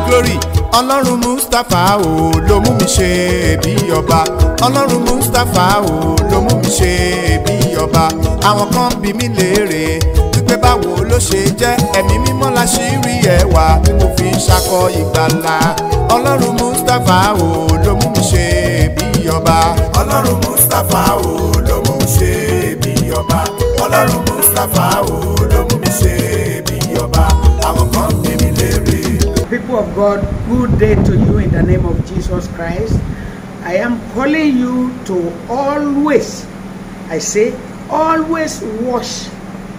glory ọlọ́run mustapha o ló mú mi ṣe bí ọba ọlọ́run mustapha o ló mú mi ṣe bí ọba àwọn kan bí mi léèrè wípé báwo ló ṣe jẹ́ ẹ̀mí mímọ́ la ṣì rí ẹwà tí mo fi ń ṣakọ ìgbàlà ọlọ́run mustapha o ló mú mi ṣe bí ọba ọlọ́run mustapha o ló mú mi ṣe bí ọba ọlọ́run mustapha o ló mú mi ṣe bí ọba àwọn kan bí mi léèrè. People of God, good day to you in the name of Jesus Christ. I am calling you to always, I say, always wash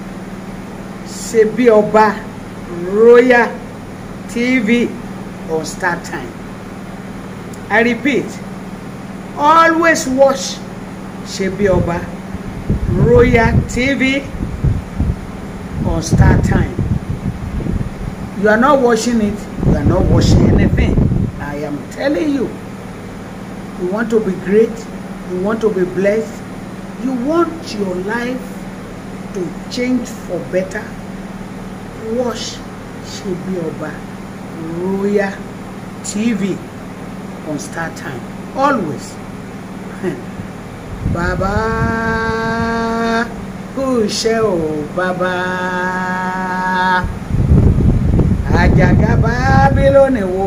Sebi Oba Royal TV on Star Time. I repeat, always watch Sebi Oba Royal TV on Star Time. You are not watching it, you are not watching anything. I am telling you. You want to be great, you want to be blessed, you want your life to change for better. Watch Shebi Oba Royal TV on Star Time. Always. Bàbá kú iṣẹ́ o bàbá àjàgà bábílónì wó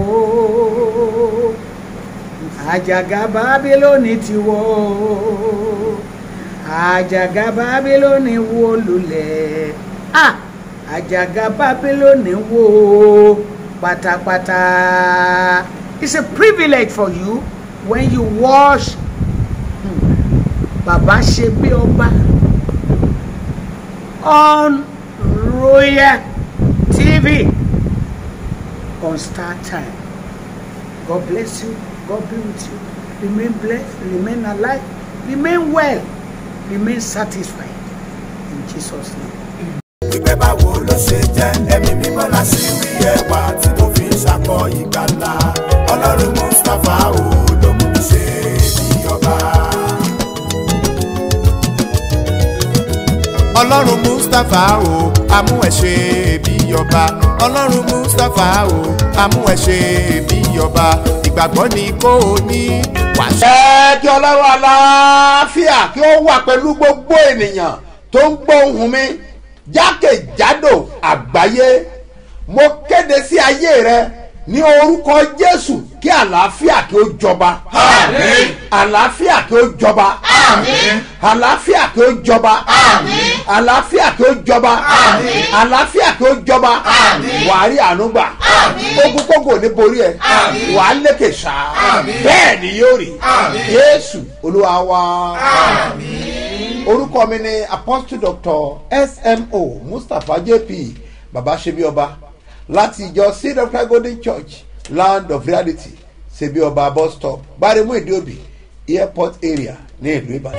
àjàgà bábílónì ti wó àjàgà bábílónì wó lulẹ̀ ah àjàgà bábílónì wó pátápátá it's a privilege for you when you watch hmm, bàbá ṣe bí ọba on royal tv on Star Time. God bless you. God be with you. Remain blessed. Remain alive. Remain well. Remain satisfied. In Jesus' name. wípé báwo ló ṣe jẹ́ ẹ̀mí mímọ́ la ṣì rí ẹwà tí mo fi ń ṣakọ ìgbàlà ọlọ́run mustapha o ló mú mi ṣe bí ọba. ọlọ́run mustapha o amú ẹ̀ ṣe bí ọba ọlọ́run mustapha o amú ẹ̀ ṣe bí ọba ìgbàgbọ́ ni kò ní wàṣẹ. ẹ kí ọlọ́run aláfíà kí ó wà pẹ̀lú gbogbo ènìyàn tó ń gbọ́ ohùn mi jákèjádò àgbáyé mo kéde sí ayé rẹ ní orúkọ jésù kí àlàáfíà kí ó jọba Àmín. àlàáfíà kí ó jọba Àmín. àlàáfíà kí ó jọba Àmín. àlàáfíà kí ó jọba Àmín. àlàáfíà kí ó jọba Àmín. wàá rí àánú gbà Àmín. ogun kókò ní borí ẹ Àmín. wàá lékè sáà Àmín. bẹ́ẹ̀ ni yóò rí Àmín. jésù olúwa wa Àmín. orúkọ mi ni apostle doctor smo mustapha jp baba sebioba láti ìjọ seed of christ golden church land of reality sebioba bus stop gbaremu ìdíòbí airport area ní ìlú ìbàdàn.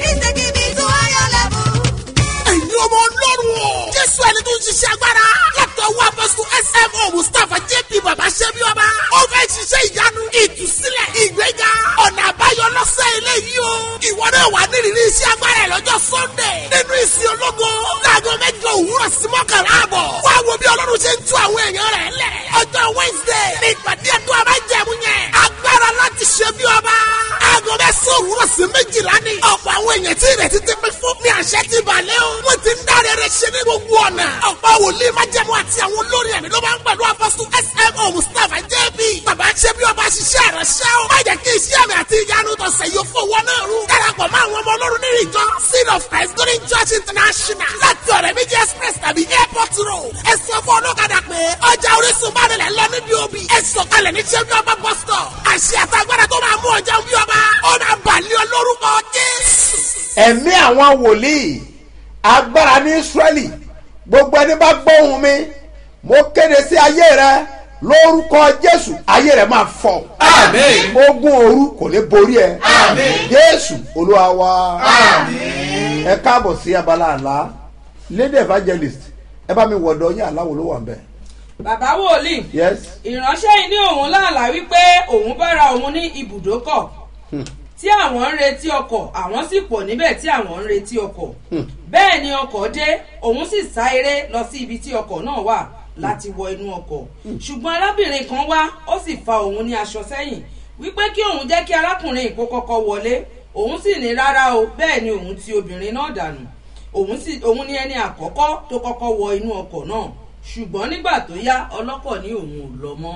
ẹ̀yin ọmọ ọlọ́run o. jésù ẹni tó ń ṣiṣẹ́ agbára. látọwọ́ apọ́sù smo mustapha jp baba ṣẹ́bi ọba. ó fẹ́ ṣiṣẹ́ ìyanu ìtúsílẹ̀ ìgbéga ọ̀nà àbáyọ lọ́sẹ̀ eléyìí o. ìwọ náà wà nírìírí iṣẹ́ agbára ẹ̀ lọ́jọ́ sunday. nínú ìsìn ológo láago mẹ́jọ òwúrọ̀ sí mọ́kànlá àbọ̀. wá wo bí ọlọ́run ṣe ń tú àwọn èèyàn rẹ̀ lẹ̀. ọjọ́ wednesday ní ìpàdé ẹ̀dùn abájẹ̀mú yẹn. agbára láti ṣe bí ọba. aago mẹ́sàn-án òwúrọ̀ sí méjìlá ni. ọ̀pọ̀ àwọn èèyàn tí ìrètí ti pín fún ní àṣẹ ti balẹ̀ o. wọ́n ti ń dáre rẹ̀ ṣe ní gbogbo ọ̀nà. ọ̀pọ̀ wòlíì májẹ̀mú àti àwọn olórin ẹ̀mí ló máa ń pẹ̀lú apọ́sù smo mustapha jb. bàbá ṣe bí ọba ṣiṣẹ́ rẹ̀ ṣẹ́ o. má jẹ́ kí iṣẹ́ mi àti ìyanu tọ̀sẹ̀ yóò fowó náà rú. darapọ̀ mọ́ àwọn ọmọ ọlọ́run nínú ìjọ seed of christ golden church international láti ọ̀rẹ́ méjì express tàbí airport road. ẹ sọ fún ọlọ́kadà pé ọjà orísun bá nílẹ̀ lọ níbi òbí. ẹ sọ̀kalẹ̀ ní ṣẹ́bí ọba bus stop. àṣẹ àtàgbàdà tó máa mú ọjà bí ọba. ó máa bàlẹ́ ọ lórúkọ jésù. ẹ̀mí àwọn wòlíì agbára ní israẹli gbogbo ẹni bá gbóhùn mi mo kéde sí ayé rẹ lórúkọ jésù ayé rẹ máa fọ Àmín. ogun òru kò ní borí ẹ Àmín. jésù olúwa wa Àmín. ẹ káàbọ̀ sí abala àlá lady evangelist ẹ bá mi wọ̀dọ̀ yín aláwo ló wà ń bẹ̀ bàbá wòlíì yes ìránṣẹ́ yìí ní òun láàlá wípé òun bára òun ní ibùdókọ̀ tí àwọn ń retí ọkọ̀ àwọn sì pọ̀ níbẹ̀ tí àwọn ń retí ọkọ̀ bẹ́ẹ̀ ni ọkọ̀ dé òun sì sá eré lọ sí ibi tí ọkọ̀ náà wà láti wọ inú ọkọ̀ ṣùgbọ́n arábìnrin kan wá ó sì fa òun ní aṣọ sẹ́yìn wípé kí òun jẹ́ kí arákùnrin kó kọ́kọ́ wọlé òun sì ní rárá o bẹ́ẹ̀ ni òun ti obìnrin náà dànù òun sì òun ní ẹni àkọ́kọ́ tó kọ́kọ́ wọ inú ọkọ̀ náà ṣùgbọ́n nígbà tó yá ọlọ́kọ̀ ní òun ò lọ mọ́.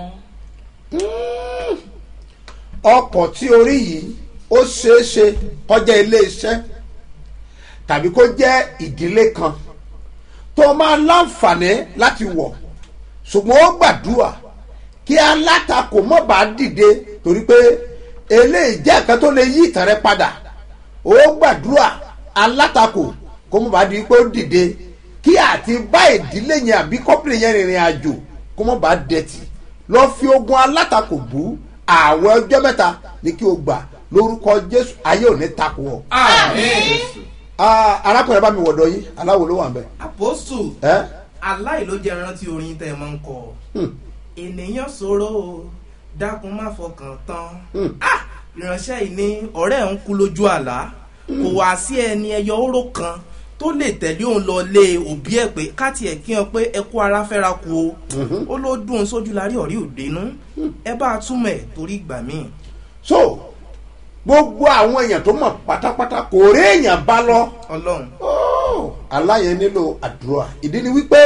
ọkọ̀ tí orí yìí ó ṣeé ṣe kọjá ilé iṣẹ́ tàbí kó jẹ́ ìdílé kan tó máa láǹfààní láti wọ̀ ṣùgbọ́n ó gbàdúrà kí alátakò mọ̀ bá dìde torí pé eléyìí jẹ́ nǹkan tó lè yí ìtàn rẹ padà ó gbàdúrà alátakò kó mọ̀ bá di pé ó dìde kí àti bá ìdílé yẹn àbí kọ́pìnì yẹn rìnrìn àjò kó mọ̀ bá dẹ̀tì lọ fi ogun alátakò bú ààwẹ̀ ọjọ́ mẹ́ta ní kí o gbà lórúkọ jésù ayé ò ní takò ọ. àmín. Ah, arákùnrin bá mi wọ̀dọ̀ yín aláwo ló wà ń bẹ̀. àpòsù ẹ́ aláìlójẹ rántí orin tẹ ẹ máa ń kọ ènìyàn sọ̀rọ̀ o dákun má fọkàn tán Ah, ìránṣẹ́ yìí ní ọ̀rẹ́ ẹ̀ ń kú lójú àlá kò wá sí ẹni ẹyọ oró kan tó lè tẹ̀lé òun lọ lé òbí ẹ̀ pé káàtì ẹ̀ kí wọn pé ẹ kú ara fẹ́ra ku o ó ló dùn ún sójú lárí ọ̀rí òdenu ẹ bá a túmọ̀ ẹ̀ torí ìgbà míì. so gbogbo àwọn èèyàn tó mọ̀ pátápátá kò rí èèyàn bá lọ ọlọ́run Oh, aláyẹ nílò àdúrà ìdí ni wípé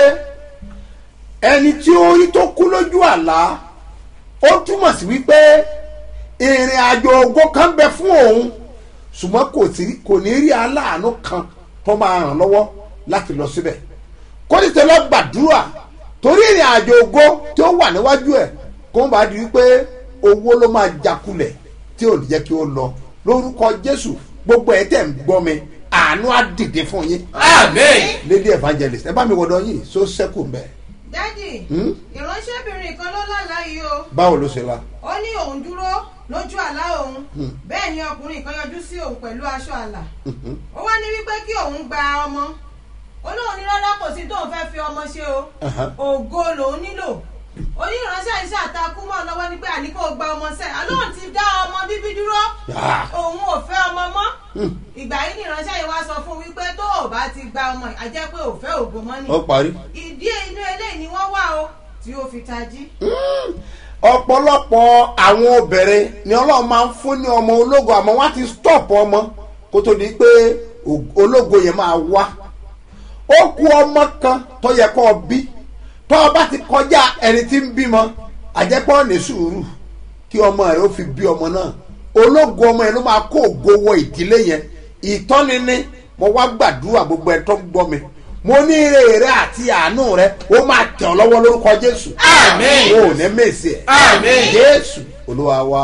ẹni tí ó rí tó kú lójú àlá ó túmọ̀ sí wípé ìrìn àjò ògo kan bẹ fún òun ṣùgbọ́n kò sí kò ní rí aláàánú kan tó máa ràn lọ́wọ́ láti lọ síbẹ̀ kó ní tẹ́lẹ̀ gbàdúrà torí ìrìn àjò ògo tí ó wà níwájú ẹ̀ kó bá di wípé owó ló máa jakulẹ̀ tí ò ní jẹ́ kí ó lọ lórúkọ jésù gbogbo ẹ̀ tẹ̀ ń gbọ́ mi àánú á dìde fún yín àmín. lady evangelist ẹ bá mi wọdọ yìí so sẹ́kù mbẹ́ dádì Hmm? ìránṣẹ́bìnrin kan ló lálàá yìí o báwo ló ṣe la ó ní òun dúró lójú àlá òun bẹ́ẹ̀ ni ọkùnrin kan yọjú sí òun pẹ̀lú aṣọ àlà ó wá ní wípé kí òun gba ọmọ ó lóun ní rárá kò sí tóun fẹ́ fi ọmọ ṣe o Aha. ògo lòun nílò oníránṣẹ́ iṣẹ́ àtakú mọ́ lọ́wọ́ ní pé àní kò gba ọmọ sẹ́ àlóhùn ti dá ọmọ bíbí dúró Ah. òun ò fẹ́ ọmọ mọ́ ìgbà yìí ni ìránṣẹ́ yìí wá sọ fún wípé tó o bá ti gba ọmọ yìí, a jẹ́ pé ò fẹ́ ògo mọ́ ni ó parí. ìdí inú eléyìí ni wọ́n wà o tí ó fi tají. ọ̀pọ̀lọpọ̀ àwọn obìnrin ni ọlọ́run máa ń fún ní ọmọ ológo àmọ́ wọ́n á ti stop ọmọ kó tó di pé o- ológo yẹn máa wá ó kú ọmọ kan tó yẹ kó o bí tó o bá ti kọjá ẹni tí ń bímọ àjẹpọ̀ ní sùúrù kí ọmọ rẹ ó fi bí ọmọ náà ológo ọmọ yẹn ló máa kó ògo wọ ìdílé yẹn ìtọ́ni ní mo wá gbàdúrà gbogbo ẹ̀ tó ń gbọ́ mi mo ní ire rẹ àti àánú rẹ ó máa tẹ̀ ọ́ lọ́wọ́ lórúkọ jésù Àmín. o ò ní mèsì ẹ̀ Àmín. jésù olúwa wa.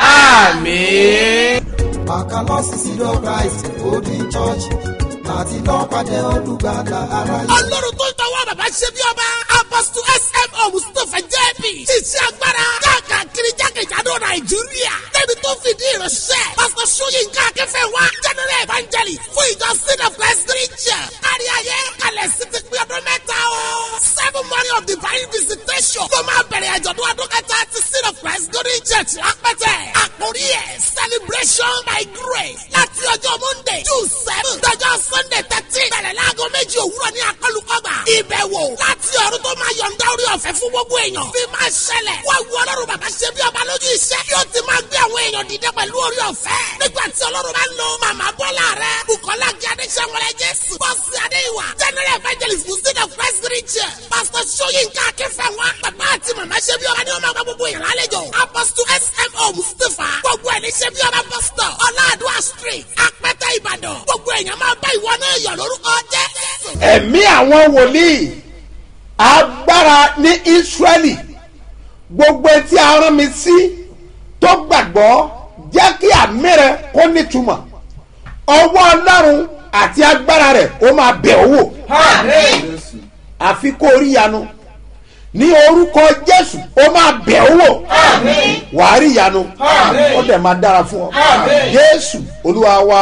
àmín. Àkàlọ́sí sídọ̀ Christ Holding Church láti lọ́ọ́ pàdé olùgbàlà aráyé. ọlọ́run tó ń tọwọ́ bàbá ṣe bí ọba apọ́sítù smo mustapha jẹ́bi ṣiṣẹ́ agbára káàkiri jákèjádò nàìjíríà débi tó fìdí ìránṣẹ́ pásítọ̀ sóyínká akẹ́fẹ́ wa general evangelist fún ìjọ sin of christ christian kárí ayé kalẹ̀ sí ti pín ọdún mẹ́ta o seven morning of divine visitation ló máa bẹ̀rẹ̀ àjọ̀dún ọdún kẹta ti sin of christ golden church lápẹ́tẹ̀ àkórí ẹ̀ celebration by grace láti ọjọ́ monday june seven dọjọ́ sunday thirteen bẹ̀rẹ̀ láago méjì òwúrọ̀ ní akọlùkọgbà ìbẹ̀wò láti ọ̀run tó máa yọ̀ǹda orí ọ̀fẹ́ fún gbogbo èèyàn bí máa ṣẹlẹ̀ wá wu ọlọ́run bàbá ṣe bí ọba lójú iṣẹ́ yóò ti máa gbé àwọn èèyàn dìde pẹ̀lú orí ọ̀fẹ́ nígbà tí ọlọ́run bá ń lo màmá bọ́lá rẹ bukola gí adéṣẹ́wọlẹ̀ jésù bọ́sì adéwà general evangelist muslim of christ region pastor soyinka akínfẹ̀wá bàbá àti màmá ṣe bí ọba ni wọ́n máa gba gbogbo èèyàn lálejò apostle smo mustapha gbogbo ẹ̀ ní ṣe bí ọba pastor ọláàdúrà street apẹ́tẹ́ ìbàdàn gbogbo èèyàn máa bá ìwọ náà yọ̀ lórúkọ jésù. ẹ̀mí àwọn wòlíì agbára ní ísírẹ́lì gbogbo etí arán mi sí tó gbàgbọ́ jẹ́ kí àmì rẹ kó nítumọ̀ ọwọ́ ọlọ́run àti agbára rẹ̀ ó máa bẹ̀ ọ́ wò àmín. àfi kó rí yanu ní orúkọ jésù ó máa bẹ̀ ọ́ wò àmín. wàá rí yanu Àmín. ó dẹ̀ máa dára fún ọ Àmín. jésù olúwa wa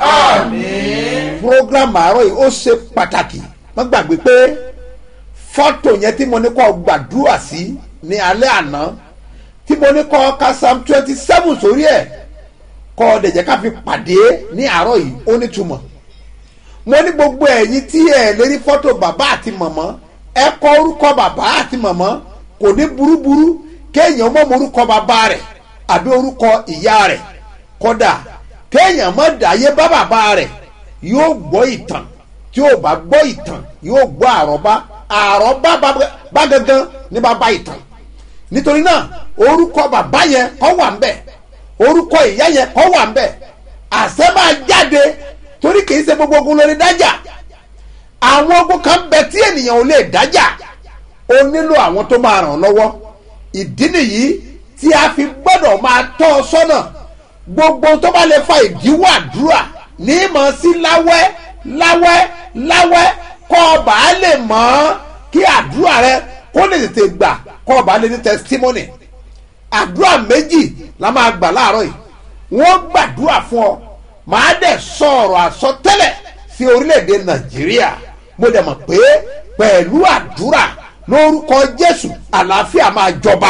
àmín. program àárọ̀ yìí ó ṣe pàtàkì wọ́n gbàgbé pé fọ́tò yẹn tí mo ní kọ́ gbàdúrà sí ní alẹ́ àná tí mo ní kọ́ ka psalm twenty seven sórí ẹ̀ kọ́ ọ dẹ̀jẹ̀ ká fi pàdé ní àárọ̀ yìí ó nítumọ̀ mo ní gbogbo ẹ̀yin tí ẹ̀ lérí fọ́tò bàbá àti màmá ẹ kọ orúkọ bàbá àti màmá kò ní burúburú kéèyàn mọ̀ mọ́ orúkọ bàbá rẹ̀ àbí orúkọ ìyá rẹ̀ kódà kéèyàn mọ̀ dàyé bá bàbá rẹ̀ yóò gbọ́ ìtàn tí yóò bá gbọ́ ìtàn yóò gbọ́ àrọ́bá àrọ́bá bá- bá gangan ní bàbá ìtàn nítorí náà orúkọ bàbá yẹn kọ́ wà ń bẹ̀ orúkọ ìyá yẹn kọ́ wà ń bẹ̀ àṣẹ máa jáde torí kì í ṣe gbogbo ogun lórí dájà àwọn ogun kan bẹ tí ènìyàn ò lè dájà ó nílò àwọn tó máa ràn ọ́ lọ́wọ́ ìdí nìyí tí a fi gbọ́dọ̀ máa tọ́ ọ sọ́nà gbogbo tó bá lè fa ìdíwọ́ àdúrà ní mọ̀ sí láwẹ́ láwẹ́ láwẹ́ kọ́ ọba á lè mọ̀ ọ́ kí àdúrà rẹ kó lè tètè gbà kọ́ ọba lè ní testimony àdúrà méjì la máa gbà láàárọ̀ yìí wọ́n gbàdúrà fún ọ màá dẹ̀ sọ ọ̀rọ̀ àsọtẹ́lẹ̀ sí orílẹ̀-èdè nàìjíríà mo dẹ̀ mọ̀ pé pẹ̀lú àdúrà lórúkọ jésù àlàáfíà máa jọba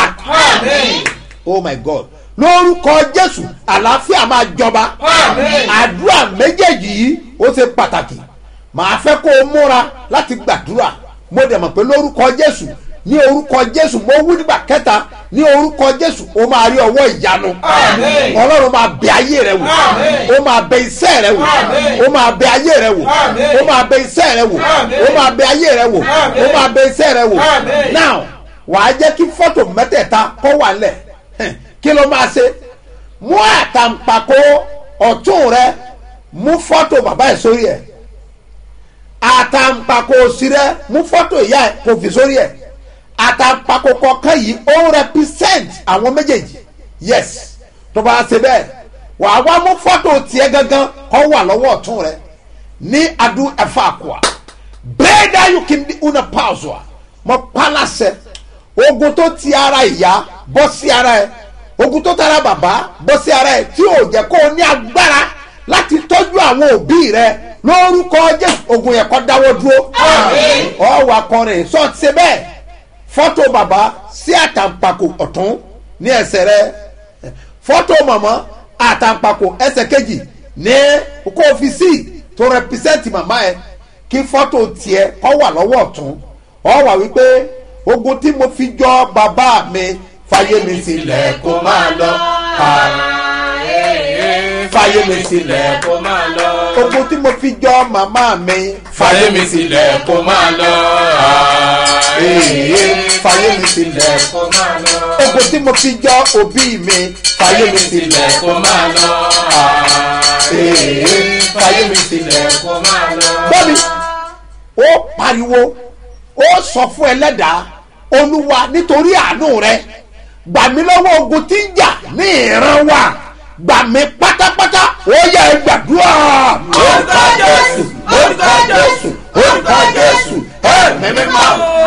oh my god lórúkọ jésù àlàáfíà máa jọba àdúrà méjèèjì yìí ó ṣe pàtàkì màá fẹ́ kó o múra láti gbàdúrà mo dẹ̀ mọ̀ pé lórúkọ jésù ní orúkọ jésù mo wú nígbà kẹta ní orúkọ jésù ó máa rí ọwọ́ ìyanu ọlọ́run máa bẹ ayé rẹ wò ó máa bẹ iṣẹ́ rẹ wò ó máa bẹ ayé rẹ wò ó máa bẹ iṣẹ́ rẹ wò ó máa bẹ ayé rẹ wò ó máa bẹ iṣẹ́ rẹ wò now wàá jẹ́ kí fọ́tò mẹ́tẹ̀ẹ̀ta kọ́ wà lẹ̀ kí ló máa ṣe mú àtàǹpàkò ọ̀tún rẹ mú fọ́tò bàbá ẹ̀ sórí ẹ̀ àtàǹpàkò òsì rẹ mú fọ́tò ìyá ẹ̀ kò fi sórí ẹ̀ àtàǹpàkò kọ̀ọ̀kan yìí ó ń represent àwọn méjèèjì yes tó bá ṣe bẹ́ẹ̀ wàá wá mú fọ́tò tiẹ̀ gangan kọ́ wà lọ́wọ́ ọ̀tún rẹ ní adu ẹ̀fọ́ àkùà bẹ́ẹ̀ dá yóò kí ní una pause wa mo pa láṣẹ ogun tó ti ara ìyá bọ́ sí ara ẹ̀ ogun tó tara bàbá bọ́ sí ara ẹ̀ tí ò jẹ́ kó o ní agbára láti tọ́jú àwọn òbí rẹ lórúkọ jésù ogun yẹn kọ́ dáwọ́ dúró ọ wà kọrin sọ ti ṣe bẹ́ẹ̀ fọ́tò bàbá sí àtàǹpàkò ọ̀tún ní ẹsẹ̀ rẹ fọ́tò màmá àtàǹpàkò ẹsẹ̀ kejì ní kó o fi sí tó rẹpísẹ́ǹtì màmá ẹ kí fọ́tò tiẹ̀ kọ́ wà lọ́wọ́ ọ̀tún ọ wà wípé ogun tí mo fi jọ bàbá mi fàyè mi sílẹ̀ kó máa lọ fàyè mi sílẹ̀ kó máa lọ. ogun tí mo fi jọ màmá mi fàyè mi sílẹ̀ kó máa lọ. Ee, fàyè mi sílẹ̀ kó máa lọ. ogun tí mo fi jọ òbí mi fàyè mi sílẹ̀ kó máa lọ. Ee, fàyè mi sílẹ̀ kó máa lọ. bọ́mi ó pariwo ó sọ fún ẹlẹ́dàá olúwa nítorí àánú rẹ gbà mí lọ́wọ́ ogun tí ń jà ní ìran wa gbà mí pátápátá ó yẹ gbàdúrà. Orúkọ Jésù, orúkọ Jésù, orúkọ Jésù, ẹ̀mí mímọ́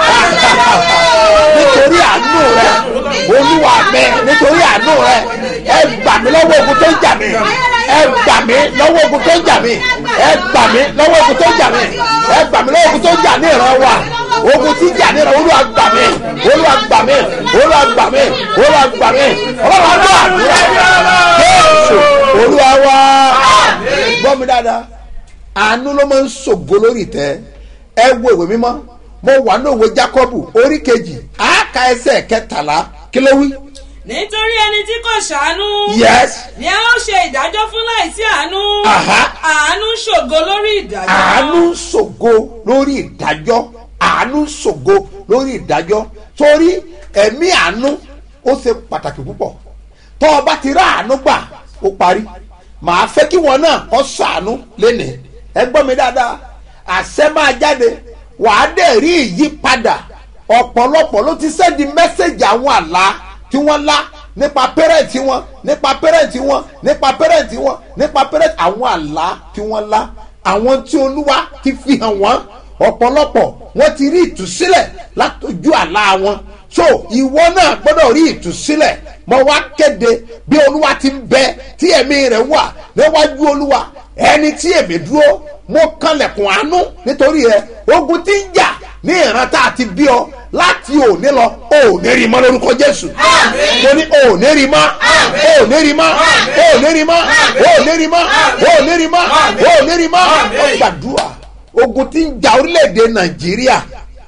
nítorí àánú rẹ olúwa mi nítorí àánú rẹ ẹ gbà mí lọ́wọ́ ogun tó ń jà mí ẹ gbà mí lọ́wọ́ ogun tó ń jà mí ẹ gbà mí lọ́wọ́ ogun tó ń jà mí ẹ gbà mí lọ́wọ́ ogun tó ń jà ní ìran wa ogun tí ń jà ní ìran olúwa gbà mí olúwa gbà mí olúwa gbà mí olúwa gbà mí ọlọ́run á gbọ́ àdúrà jésù olúwa wá gbọ́ mi dáadáa àánú ló máa ń ṣògo lórí ìtẹ́ ẹ wo ìwé mímọ́ mo wà ní òwe jákọ́bù orí kejì àáka ẹsẹ̀ kẹtàlá kí ló wí. nítorí ẹni tí kò ṣàánú. yes ni a ó ṣe ìdájọ́ fún láìsí àánú. Aha. àánú ṣògo lórí ìdájọ́. àánú ṣògo lórí ìdájọ́ àánú ṣògo lórí ìdájọ́ torí ẹ̀mí àánú ó ṣe pàtàkì púpọ̀ tọ́ ọ bá ti rá àánú gbà ó parí màá fẹ́ kí wọn náà kọ́ sàánú lénìí ẹ gbọ́ mi dáadáa àṣẹ máa jáde wàá dẹ̀ rí ìyípadà ọ̀pọ̀lọpọ̀ ló ti sẹ́ndì mẹ́sẹ̀gì àwọn àlá tí wọ́n lá nípa pẹ́rẹ́ǹtì wọn nípa pẹ́rẹ́ǹtì wọn nípa pẹ́rẹ́ǹtì wọn nípa pẹ́rẹ́ǹtì àwọn àlá tí wọ́n lá àwọn tí olúwa ti fi hàn wọ́n ọ̀pọ̀lọpọ̀ wọ́n ti rí ìtúsílẹ̀ látọjú àlá wọn so ìwọ náà gbọ́dọ̀ rí ìtúsílẹ̀ mo wá kéde bí olúwa ti ń bẹ tí ẹ̀mí rẹ̀ wà níwájú olúwa ẹni tí èmi dúró mo kanlẹ̀kùn àánú nítorí rẹ ogun tí ń jà ní ìran tá a ti bí ọ láti òní lọ ò ní rí mọ́ lórúkọ jésù mo ní ò ní rí mọ́ ò ní rí mọ́ ò ní rí mọ́ ò ní rí mọ́ ò ní rí mọ́ ò ní rí mọ́ ó gbàdúrà ogun tí ń jà orílẹ̀-èdè nàìjíríà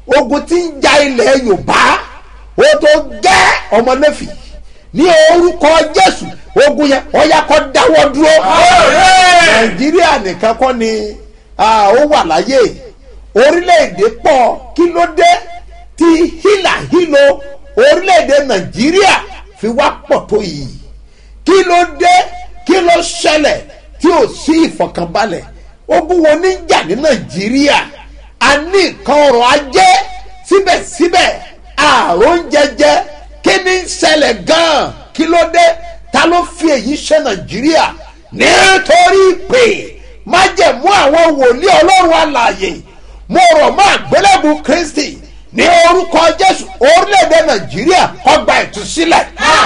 ogun tí ń ja ilẹ̀ yorùbá ó tó gẹ́ ọmọlẹ́fì ní orúkọ jésù ogun yẹn ọ̀yà kọ́ dáwọ́ dúró nàìjíríà nìkan kọ́ ni ah, ó wà láyé orílẹ̀-èdè pọ̀ kí ló dé tí hílàhílo orílẹ̀-èdè nàìjíríà fi wá pọ̀ tó yìí kí ló dé kí ló ṣẹlẹ̀ tí ò sí ìfọ̀kànbalẹ̀ ogun wo ní jà ní nàìjíríà a ní nǹkan ọrọ̀ ajé síbẹ̀síbẹ̀ àrùn jẹjẹ kí ni ń ṣẹlẹ̀ gan-an kí ló dé ta ló fi èyí ṣe nàìjíríà nítorí pé májẹ̀mú àwọn wòlíì ọlọ́run àlàyé mo rọ̀ mọ́ àgbélébù kristi ní orúkọ jésù orílẹ̀-èdè nàìjíríà ọgbà ìtúsílẹ̀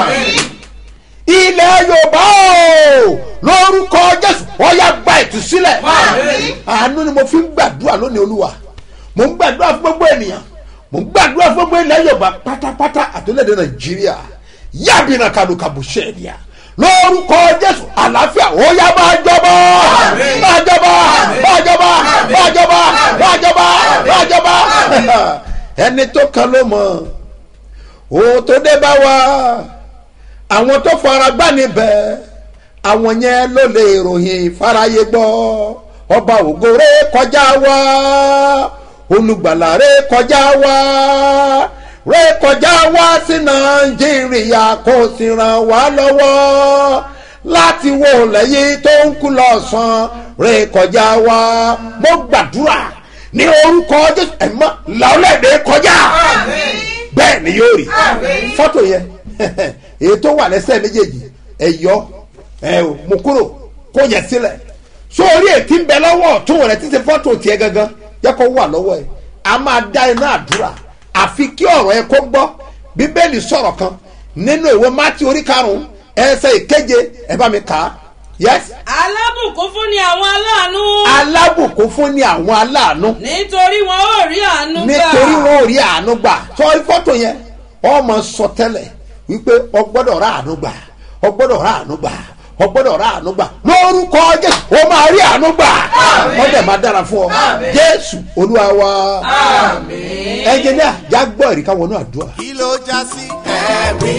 ilẹ̀ yorùbá o lórúkọ jésù ọ̀yà gba ìtúsílẹ̀ àánú ni mo fi ń gbàdúrà lónìí olúwa mo ń gbàdúrà fún gbogbo ènìyàn mo ń gbàdúrà fún gbogbo ilẹ̀ yorùbá pátápátá àtúndéèdè nàìjíríà yábìnà kàdùkàbù ṣẹ̀díà lórúkọ jésù àlàáfíà ó yá máa jọba máa jọba máa jọba máa jọba máa jọba máa jọba ẹni tó kan ló mọ òun tó dé bá wa àwọn tó fara gbá níbẹ̀ àwọn yẹn ló lè ròyìn fáráyé gbọ́ ọba ògòrè kọjá wá olùgbàlà rẹ kọjá wá rẹ kọjá wá sí nàìjíríà kó sì ràn wá lọ́wọ́ láti wo lẹ́yìn tó ń kú lọ́sàn rẹ kọjá wá mo gbàdúrà ní orúkọ jésù ẹ̀mọ́ làólẹ́dẹ̀ kọjá bẹ́ẹ̀ ni yóò rí fọ́tò yẹn èyí tó wà lẹ́sẹ̀ méjèèjì ẹ̀yọ́ ẹ̀ mú kúrò kó yẹ sílẹ̀ sórí ètí ń bẹ lọ́wọ́ ọ̀tún rẹ̀ títí fọ́tò tiẹ̀ gangan yẹ kó wà lọ́wọ́ ẹ̀ a máa dá iná àdúrà àfi kí ọ̀rọ̀ ẹ kó gbọ́ bíbélì sọ̀rọ̀ kan nínú ìwé mátí orí karùn-ún ẹsẹ̀ ìkeje ẹ bá mi kà á yes. alábùkún fún ni àwọn aláàánú. alábùkún fún ni àwọn aláàánú nítorí wọn ò rí àánú gbà. nítorí wọn ò rí àánú gbà sọ fọ́tò yẹn ọmọ sọ tẹ́lẹ̀ wípé ọgbọ́dọ̀ rà àánú gbà ọgbọ́dọ̀ rà àánú gbà ọgbọ́dọ̀ rà àánú gbà lórúkọ jésù ó máa rí àánú gbà wọ́n dẹ̀ máa dára fún ọ jésù olúwa wa ẹnjìníà já gbọ́ ìrìkà wọnú àdúrà. kí ló já sí ẹ̀rí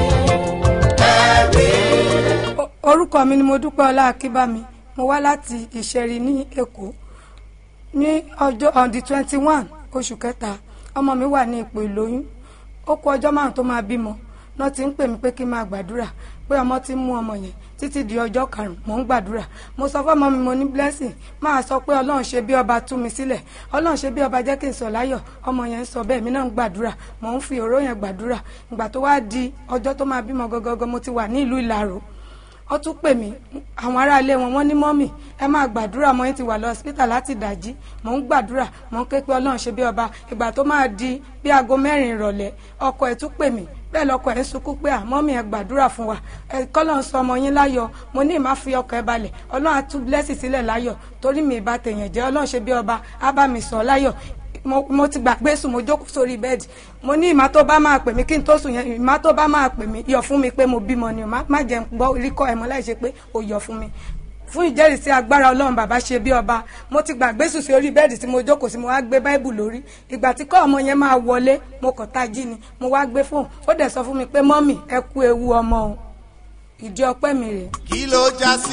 ẹ̀rí. orúkọ mi ni mo dúpẹ́ ọlá akínbámi mo wá láti ìṣẹ̀rí ní èkó ní ọjọ́ on the twenty one oṣù kẹta ọmọ mi wà ní ipò ìlóyún ó kú ọjọ́ márùn tó máa bímọ náà ti ń pè mí pé kí n máa gbàdúrà pé ọmọ ti ń mú ọmọ yẹn títí di ọjọ́ karùn-ún mò ń gbàdúrà mo sọ fọ́mọ mi mo ní blessing máa sọ pé ọlọ́run ṣe bí ọba tú mi sílẹ̀ ọlọ́run ṣe bí ọba jẹ́ kí n sọ láyọ̀ ọmọ yẹn ń sọ bẹ́ẹ̀ mi náà ń gbàdúrà mò ń fi òró yẹn gbàdúrà ìgbà tó wá di ọjọ́ tó máa bímọ gangan mo ti wà ní ìlú ìlàró ó tún pè mí àwọn aráalé wọn wọ́n ní mọ́mì ẹ máa gbàdúrà mọ́ yín ti wà lọ hospital láti dàjí mò ń gbàdúrà mò ń ké pé ọlọ́run ṣe bí ọba ìgbà tó máa di bí aago mẹ́rin ìrọ̀lẹ́ ọkọ ẹ̀ tún pè mí bẹ́ẹ̀ lọkọ ẹ̀ ń sunkún pé àmọ́mì ẹ gbàdúrà fún wa ẹ kọ́lọ́n sọ ọmọ yín láyọ̀ mo ní ìmá fi ọkọ̀ ẹ balẹ̀ ọlọ́run á tún blẹ́sì sílẹ̀ láyọ̀ torí mi ìbá tèèyàn jẹ́ ọlọ́run ṣe bí ọba á bá mi sọ láyọ̀ mo mo ti gbàgbé sùn mo jókòó sórí bẹ́ẹ̀dì mo ní ìmá tó bá máa pè mí kí n tó sùn yẹn ìmá tó bá máa pè mí yọ̀ fún mi pé mo bímọ ni o má má jẹ́ n gbọ́ ríkọ́ ẹ̀mọ́ láì ṣe pé o yọ̀ fún mi fún ìjẹ́rìísí agbára ọlọ́run bàbá ṣe bí ọba mo ti gbàgbé sùn sí orí bẹ́ẹ̀dì tí mo jókòó sí mo wá gbé báìbù lórí ìgbà tí kọ́ ọmọ yẹn máa wọlé mo kàn tají ni mo wá gbé fóun ó dẹ̀ sọ fún mi pé mọ́mì ẹ kú ewu ọmọ o ìdí ọpẹ́ mi rèé. kí ló já sí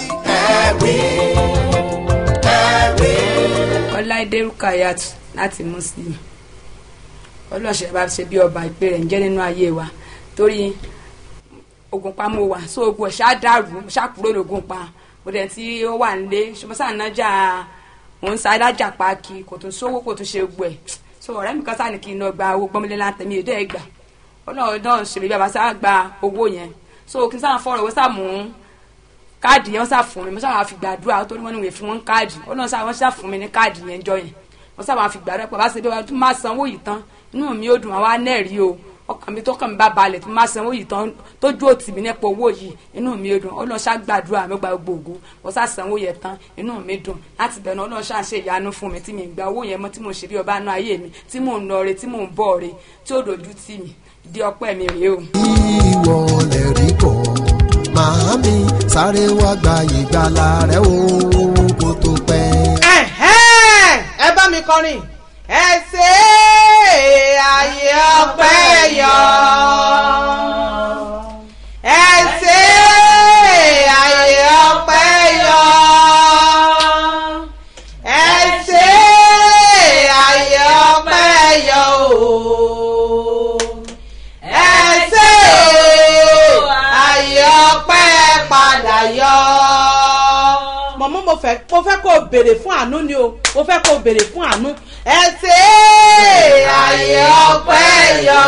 ẹ̀rí ẹ̀rí. ọláìdé rukayat láti muslim ọlọ́ọ̀ṣẹ́ bá ṣe bí ọba ìpè rẹ̀ ń jẹ́ nínú ayé wa torí ogun pa mo wà so ogun ẹ̀ ṣáà dàrú ṣáà kúrò lógun pa mo dẹ̀ tí ó wà nílé ṣùgbọ́n sáà nájà mò ń sa adájà paaki kò tún sówó kò tún ṣe gbọ́ ẹ̀ so ọ̀rẹ́ mi kan sáà ní kí n lọ gba owó gbọ́mọlé láǹtẹ̀ mi èdè ẹ̀ gbà ọlọ́run náà ṣèlérí bàbá sáà gba owó yẹn so kí n sáà fọ̀rọ̀ owó sáà mú káàdì yẹn wọ́n sáà fún mi mo sáà fi gbàdúrà torí wọ́n ní ìwé fún wọn káàdì ọlọ́run sáà wọ́n sáà fún mi ní káàdì yẹn jọ yẹn wọ́n sáà máa fi gbàdúrà pé bá ṣe bí wọ́n máa sanwó yìí tán inú mi ó dùn àwọn anẹ́rìí o ọkàn mi tó kàn mí bá balẹ̀ tó máa sanwó yìí tán tójú òtì mi nípa owó yìí inú mi ó dùn ọlọ́run ṣá gbàdúrà mi gba gbogbo ògo wọ́n ṣá sanwó yẹn tán inú mi dùn láti bẹ̀rẹ̀ ọlọ́run ṣá ṣe ìyanu fún mi tí mi gba owó yẹn mọ́ tí mo ṣe bí ọba nú ayé mi tí mò ń lọ re tí mò ń bọ̀ re tí ó dojú tì mí di ọpẹ́ mi rèé o. ìwọ lè rí kọ́ màámi sáré wá gba ìgbàlà rẹ o kó tó pẹ́. Ẹ̀hẹ́n, ẹ bá mi kọrin ẹ ṣe é ọpẹ́ yọ. ẹ ṣe àyè ọpẹ́ yọ. ẹ ṣe àyè ọpẹ́ yọ o. ẹ ṣe àyè ọpẹ́ padà yọ. mọ̀mọ́ mo fẹ́ mo fẹ́ kó o béèrè fún àánú ni o mo fẹ́ kó o béèrè fún àánú. ẹ ṣe àyè ọpẹ́ yọ.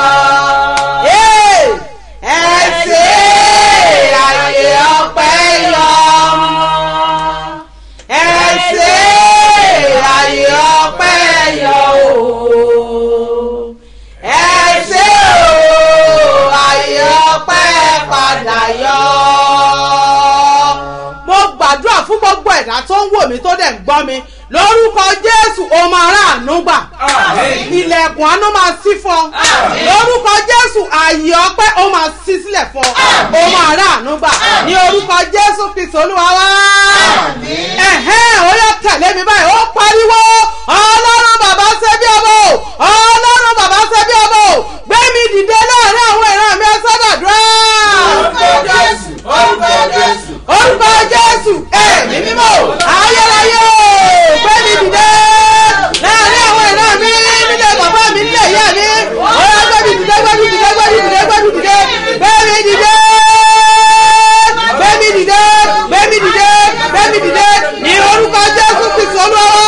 ẹ ṣe àyè ọpẹ́ yọ. ẹ ṣe àyè ọpẹ́ yọ o. ẹ ṣe o àyè ọpẹ́ padà yọ. mo gbàdúrà fún gbogbo ẹ̀dá tó ń wò mí tó dẹ̀ ń gbọ́ mi lórúkọ jésù o máa rà àánú gbà ilẹ̀kùn àánú máa ṣí fún ọ lórúkọ jésù ààyè ọpẹ́ o máa ṣí sílẹ̀ fún ọ o máa rà àánú gbà ní orúkọ jésù kristu olúwa wá ẹ̀hẹ́n ó yẹ tẹ̀lé mi báyìí ó pariwo ọlọ́run bàbá ṣe bí ọmọ o ọlọ́run bàbá ṣe bí ọmọ o gbé mi dìde láàrin àwọn ìran mi ọsọdọdúrà. orúkọ jésù orúkọ jésù orúkọ jésù ẹ̀mí mímọ́ ayérayé gbé mi dìde láàrin àwọn ìran mi nílé bàbá mi nílé ìyá mi ọ̀rọ̀ gbé mi dìde gbé mi dìde gbé mi dìde gbé mi dìde gbé mi dìde gbé mi dìde gbé mi dìde gbé mi dìde ní orúkọ jésù kristu olúwa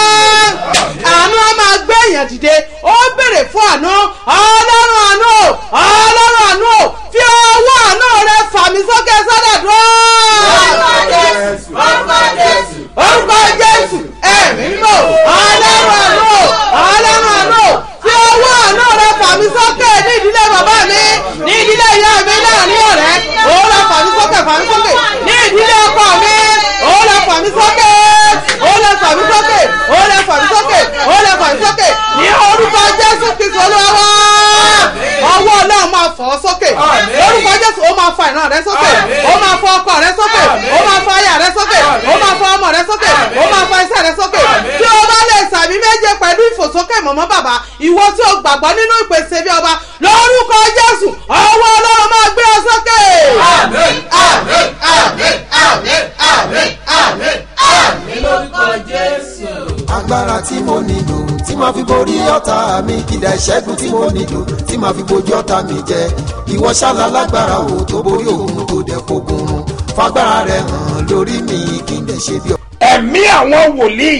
àánú á máa gbé èèyàn dìde ó béèrè fún àánú ọlọ́run àánú ọlọ́run àánú fi ọwọ́ àánú rẹ fà mí sókè sọ́dọ̀ dúró. orúkọ jésù orúkọ jésù orúkọ jésù ẹ̀mí mímọ́ ọlọ́run àánú ọlọ́run àánú fi ọwọ́ àánú rẹ fà mí sókè ní ìdílé bàbá mi ní ìdílé ìyá mi láàrin ọ̀rẹ́ òun lọ fà mí sókè fà mí sókè ní ìdílé ọkọ mi òun lọ fà mí sókè òun lọ fà mí sókè òun lọ fà mí sókè òun lọ fà mí sókè ní orúkọ jésù kristu olúwa ọwọ́ ọlọ́run máa fọ́ ọ sókè lórúkọ jésù ó máa fa ìran rẹ sókè ó máa fọ ọkọ rẹ sókè ó máa fa aya rẹ sókè ó máa fa ọmọ rẹ sókè ó máa fa iṣẹ́ rẹ sókè tí o bá lè sàmì méje pẹ̀lú ìfòsókè mọ̀mọ́ bàbá ìwọ tí o gbàgbọ́ nínú ìpèsè bí ọba lórúkọ jésù ọwọ́ ọlọ́run máa gbé ọ sókè. àmín àmín àmín àmín àmín àmín àmín lórúkọ jésù. agbára tí mo nílò tí màá fi borí ọ̀tá mi kìdá ìṣẹ́gun tí mo nílò tí màá fi bojú ọ̀tá mi jẹ ìwọ ṣáàlà lágbára o tó borí òun tó dẹ̀ fogun run fagbára rẹ hàn lórí mi kí n dẹ̀ ṣe bí ọ. ẹ̀mí àwọn wòlíì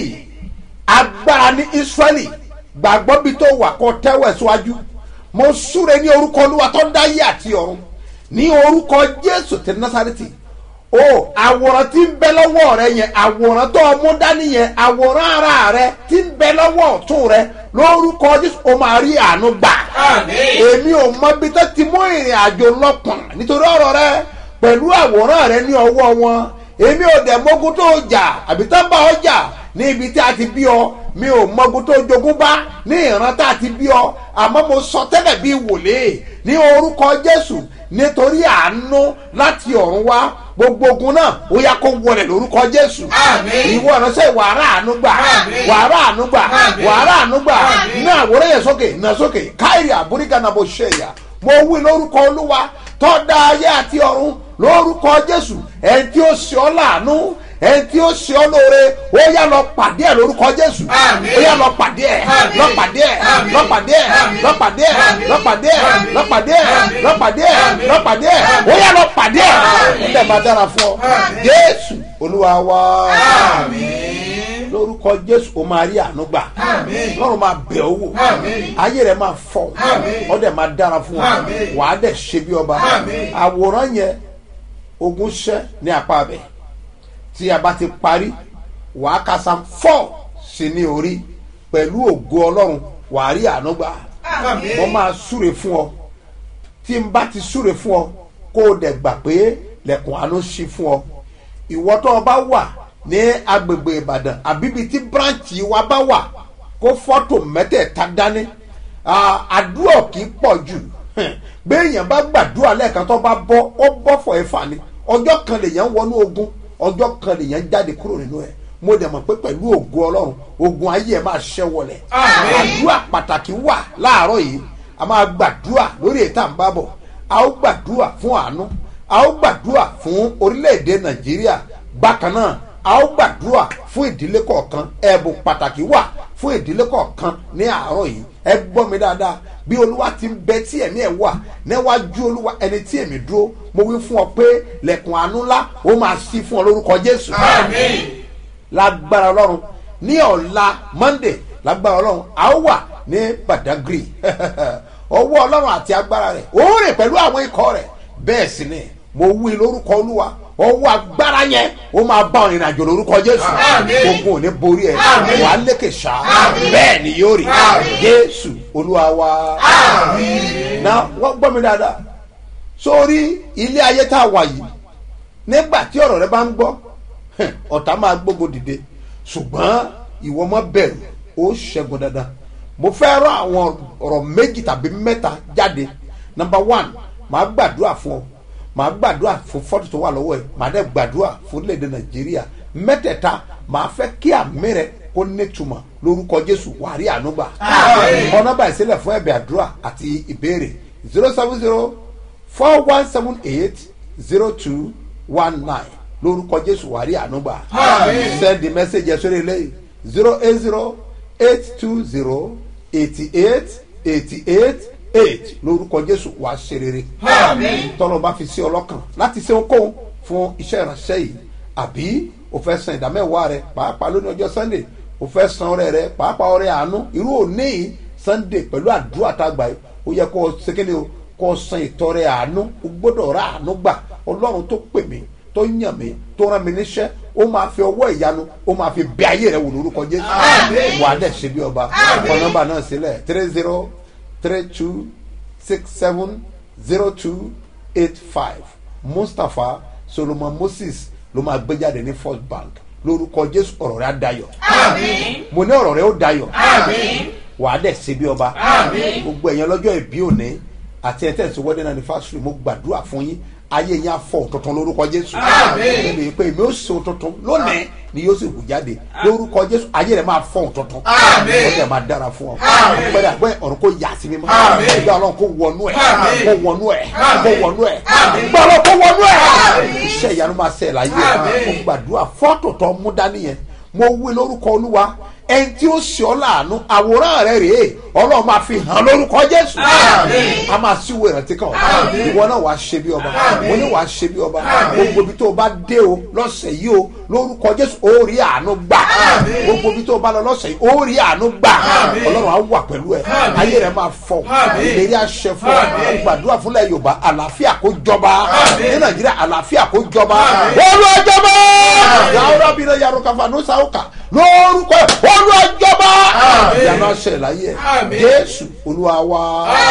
agbára ní israẹli gbàgbọ́ bí tó wà kó tẹ́wọ̀ síwájú mo súre ní orúkọ olúwa tó dáyé àti ọ̀run ní orúkọ jésù ti násàrètì o àwòrán tí ń bẹ lọ́wọ́ rẹ yẹn àwòrán tó mú dání yẹn àwòrán ara rẹ tí ń bẹ lọ́wọ́ ọ̀tún rẹ lórúkọ jésù o máa rí àánú gbà àmín èmi ò mọ bí tó ti mú ìrìn àjò lọ́pọ̀n nítorí ọ̀rọ̀ rẹ pẹ̀lú àwòrán rẹ ní ọwọ́ wọn èmi ò dẹ̀ mọ́gun tó jà àbí tó ń bá ọ jà ní ibi tí a ti bí ọ mi ò mọ́gun tó jogún bá ní ìran tá a ti bí ọ àmọ́ mo sọ tẹ́lẹ̀ bí wòlé ní orúkọ jésù nítorí àánú láti ọ̀run wá gbogbo ogun náà ó yá kó wọlé lórúkọ jésù Àmín. ìwọ ìránṣẹ́ wàrà àánú gbà Àmín. wàrà àánú gbà Àmín. wàrà àánú gbà Àmín. ní àwòrán yẹn sókè náà sókè káyìrì àbúríkà náà bó ṣe yà mo wí lórúkọ olúwa tó dá ayé àti ọ̀run lórúkọ jésù ẹni tí ó ṣe ọ́ láàánú ẹni tí ó ṣe ọ́ lóore ó yá lọ pàdé ẹ̀ lórúkọ jésù Àmín. ó yá lọ pàdé ẹ̀ Àmín. lọ pàdé ẹ̀ Àmín. lọ pàdé ẹ̀ Àmín. lọ pàdé ẹ̀ Àmín. lọ pàdé ẹ̀ Àmín. lọ pàdé ẹ̀ Àmín. lọ pàdé ẹ̀ Àmín. lọ pàdé ẹ̀ Àmín. ó yá lọ pàdé ẹ̀ Àmín. ó dẹ̀ máa dára fún ọ Àmín. jésù olúwa wa àmín lórúkọ jésù ó máa rí àánú gbà àmín lọ́run máa bẹ̀ ọ́ wò Àmín. ayé rẹ̀ máa fọ́ Àmín. ọ́ dẹ̀ máa dára fún ọ Àmín. wàá dẹ̀ ṣe bí ọba Àmín. àwòrán yẹn ogun ṣẹ́ ní apá abẹ tí a bá ti parí wàá ka sam four sí ní orí pẹ̀lú ògo ọlọ́run wàá rí àánú gbà Àmín. mo máa súre fún ọ tí n bá ti súre fún ọ kó o dẹ̀ gbà pé lẹ̀kùn àánú ṣí fún ọ ìwọ tó o bá wà ní agbègbè ìbàdàn àbíbi tí bíráǹchì wa bá wà kó fọ́tò mẹ́tẹ̀ẹ̀ta dání Ah, àdúrà kì í pọ̀ jù béèyàn bá gbàdúrà lẹ́ẹ̀kan tó bá bọ́ ó bọ́ fọ̀ ẹ́ fà ni ọjọ́ kan lèèyàn wọnú ogun ọjọ́ kan lèèyàn jáde kúrò nínú ẹ̀ mo dẹ̀ mọ̀ pé pẹ̀lú ògo ọlọ́run ogun ayé ẹ̀ máa ṣẹ́ wọlẹ̀ Àmín. àdúrà pàtàkì wà láàárọ̀ yìí a máa gbàdúrà lórí ètò àǹbábọ̀ a ó gbàdúrà fún àánú a ó gbàdúrà fún orílẹ̀-èdè nàìjíríà bákan náà a ó gbàdúrà fún ìdílé kọ̀ọ̀kan ẹ̀bùn pàtàkì wà fún ìdílé kọ̀ọ̀kan ní àárọ̀ yìí ẹ gbọ́ mi dáadáa bí olúwa ti ń bẹ tí ẹ̀mí ẹ̀ wà níwájú olúwa ẹni tí èmi dúró mo wí fún ọ pé lẹ̀kùn àánú ńlá ó máa ṣí fún ọ lórúkọ jésù lágbára ọlọ́run ní ọ̀la monday lágbára ọlọ́run a ó wà ní badagry ọwọ́ ọlọ́run àti agbára rẹ̀ ó rìn pẹ̀lú àwọn ikọ̀ rẹ̀ bẹ́ẹ̀ sì ni mo wí lórúkọ olúwa ọwọ́ agbára yẹn ó máa bá ọ̀rìn àjò lórúkọ jésù ogun ò ní borí ẹ̀ wàá lékè ṣá bẹ́ẹ̀ ni yóò rí jésù olúwa wa na wọ́n gbọ́ mi dáadáa sórí ilé ayé tá a wà yìí nígbà tí ọ̀rọ̀ rẹ bá ń gbọ́ ọ̀tá máa gbógo dìde ṣùgbọ́n ìwọ mọ́ bẹ̀rù ó ṣẹ́gun dandan mo fẹ́ rán àwọn ọ̀rọ̀ méjì tàbí mẹ́ta jáde number one màá gbàdúrà fún ọ màá gbàdúrà fún fọ́tò tó wà lọ́wọ́ ẹ̀ màá dẹ̀ gbàdúrà fún orílẹ̀-èdè nàìjíríà mẹ́tẹ̀ẹ̀ta màá fẹ́ kí àmì rẹ kó nítumọ̀ lórúkọ jésù wàá rí ànúgbà ọ̀nà báyìí sílẹ̀ fún ẹ̀bẹ̀ àdúrà àti ìbéèrè zero seven zero four one seven eight zero two one nine lórúkọ jésù wàá rí ànúgbà send the message ẹ̀ sórí eléyìí zero eight zero eight two zero eighty eight eighty eight eight lórúkọ jésù wàá ṣe rere tọ́lọ́ bá fi sí ọlọ́kàn láti ṣe ohunkóhun fún iṣẹ́ ìránṣẹ́ yìí àbí o fẹ́ san ìdámẹ́wàá rẹ pàápàá lónìí ọjọ́ sunday o fẹ́ san ọrẹ rẹ pàápàá ọrẹ àánú irú òní yìí sunday pẹ̀lú àdúrà tá a gbà yìí ó yẹ kó o ṣe o kó o san ìtọrẹ àánú o gbọ́dọ̀ ra àánú gbà ọlọ́run tó pè mí tó yàn mí tó rán mi níṣẹ́ ó máa fi ọwọ́ ìyanu ó máa fi bẹ ayé rẹ wò lórúkọ jésù wà á dẹ̀ ṣe bí ọba ọkọ nọmba náà sílẹ̀ three zero three two six seven zero two eight five mustapha solomon moses ló máa gbé jáde ní first bank lórúkọ jésù ọ̀rọ̀ rẹ á dayọ̀ mo ní ọ̀rọ̀ rẹ ó dayọ̀ wà á dẹ̀ ṣe bí ọba gbogbo ẹ̀yàn lọ́jọ́ ìbí òní àti ẹ̀ tẹ̀sí wedding anniversary mo gbàdúrà fún yín ayé yẹn afọ tuntun lórúkọ jésù ẹni pé èmi ó so tuntun lónìí ni yóò sì hù jáde lórúkọ jésù ayé rẹ máa fọ tuntun ọdẹ máa dára fún ọ àpẹẹrẹ àgbẹ ọ̀run kò yà sí mímọ́ ìgbà ọlọ́run kò wọnú ẹ̀ kò wọnú ẹ̀ kò wọnú ẹ̀ ìgbà ọlọ́run kò wọnú ẹ̀ iṣẹ́ ìyanu máa ṣe láyé ẹ̀ mo gbàdúrà fọ́tò tó mú dání yẹn mo wí lórúkọ olúwa ẹni tí ó ṣe ọ láàánú àwòrán rẹ rèé ọlọ́run máa fi hàn lórúkọ jésù a máa síwò ìrántí kan ìwọ náà wàá ṣe bí ọba mo ní wàá ṣe bí ọba gbogbo ibi tó o bá dé o lọ́sẹ̀ yìí o lórúkọ jésù ó rí àánú gbà gbogbo ibi tó o bá lọ lọ́sẹ̀ yìí ó rí àánú gbà ọlọ́run á wà pẹ̀lú ẹ ayé rẹ máa fọ ìlérí àṣẹ fún ọ gbàdúrà fúnlẹ̀ yorùbá àlàáfíà kó jọba ní nàìjíríà àlàáfíà kó jọba olùwàjọba yàrá bí náà yàrá kafa ní sàwùkà lórúkọ olùwàjọba yàrá ṣẹ láyé ẹ jésù olúwa wa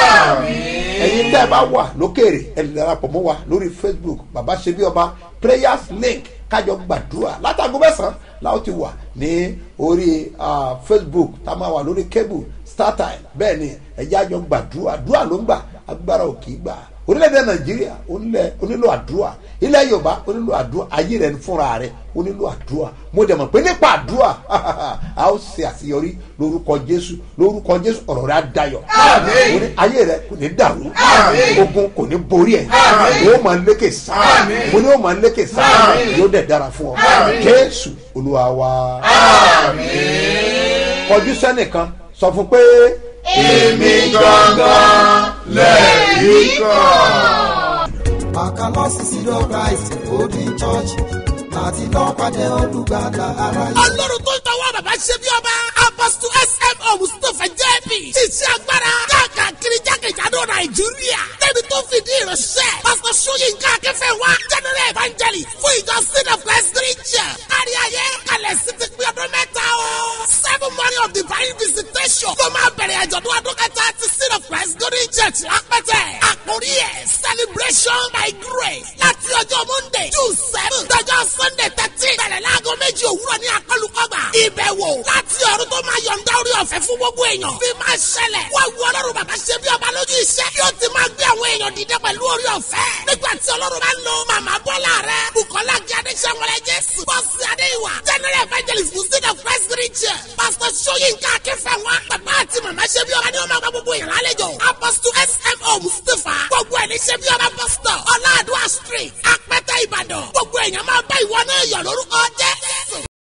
ẹyin tẹ́ ẹ bá wà lókèrè ẹ lè darapọ̀ mọ́ wa lórí facebook baba ṣebí ọba prayers link kájọ gbàdúrà látàgọ́ mẹ́sàn-án láwọn ti wà ní orí facebook tá a máa wà lórí cable startime bẹ́ẹ̀ ni ẹ̀jẹ̀ àjọ gbàdúrà àdúrà ló ń gbà agbára ò kì í gbà orílẹ̀-èdè nàìjíríà onílò àdúrà ilẹ̀ yorùbá onílò àdúrà ayé rẹ̀ fúnra rẹ̀ onílò àdúrà mo dẹ̀ mọ̀ pé nípa àdúrà a ó ṣe àṣeyọrí lórúkọ jésù lórúkọ jésù ọ̀rọ̀ rẹ̀ á dayọ̀ ayé rẹ̀ kò ní dàrú ogun kò ní borí ẹ̀ ó máa lékè sáà mo ní ó máa lékè sáà yóò dẹ̀ dára fún ọ jésù olúwa wa kọjú sẹ́nìkan sọ fún pé èmi gangan lẹ́rìí kan. Àkàlọ́sí sídọ̀ Christ Golden Church láti lọ́ọ́ pàdé olùgbàlà aráyé. ọlọ́run tó ń tọwọ́ bàbá ṣe bí ọba apọ́sítù smo mustapha jẹ́bi ṣiṣẹ́ agbára káàkiri jákèjádò nàìjíríà débi tó fìdí ìránṣẹ́ pásítọ̀ sóyínká akẹ́fẹ́ wa general evangelist fún ìjọ sin of christ christian kárí ayé kalẹ̀ sí ti pín ọdún mẹ́ta o seven morning of divine visitation ló máa bẹ̀rẹ̀ àjọ̀dún ọdún kẹta ti sin of christ golden church lápẹ́tẹ̀ àkórí ẹ̀ celebration by grace láti ọjọ́ monday june seven dọjọ́ sunday thirteen bẹ̀rẹ̀ láago méjì òwúrọ̀ ní akọlùkọgbà ìbẹ̀wò láti ọ̀run tó máa yọ̀ǹda orí ọ̀fẹ́ fún gbogbo èèyàn bí máa ṣẹlẹ̀ wá wu ọlọ́run bàbá ṣe bí ọba lójú iṣẹ́ yóò ti máa gbé àwọn èèyàn dìde pẹ̀lú orí ọ̀fẹ́ nígbà tí ọlọ́run bá ń lo màmá bọ́lá rẹ bukola gí adéṣẹ́wọlẹ̀ jésù bọ́sì adéwà general evangelist muslim of christ region pastor sọyìnkà akẹ́fẹ́ wa bàbá àti màmá ṣe bí ọba ní ọmọ àgbà gbogbo ìyàrá àlejò apostle smo mustapha gbogbo ẹ̀ ní ṣe bí ọba pastor ọ̀làdúrà street apẹ́tẹ́ ìbàdàn gbogbo èèyàn máa bá ìwọ náà yọ̀ lórúkọ jẹ́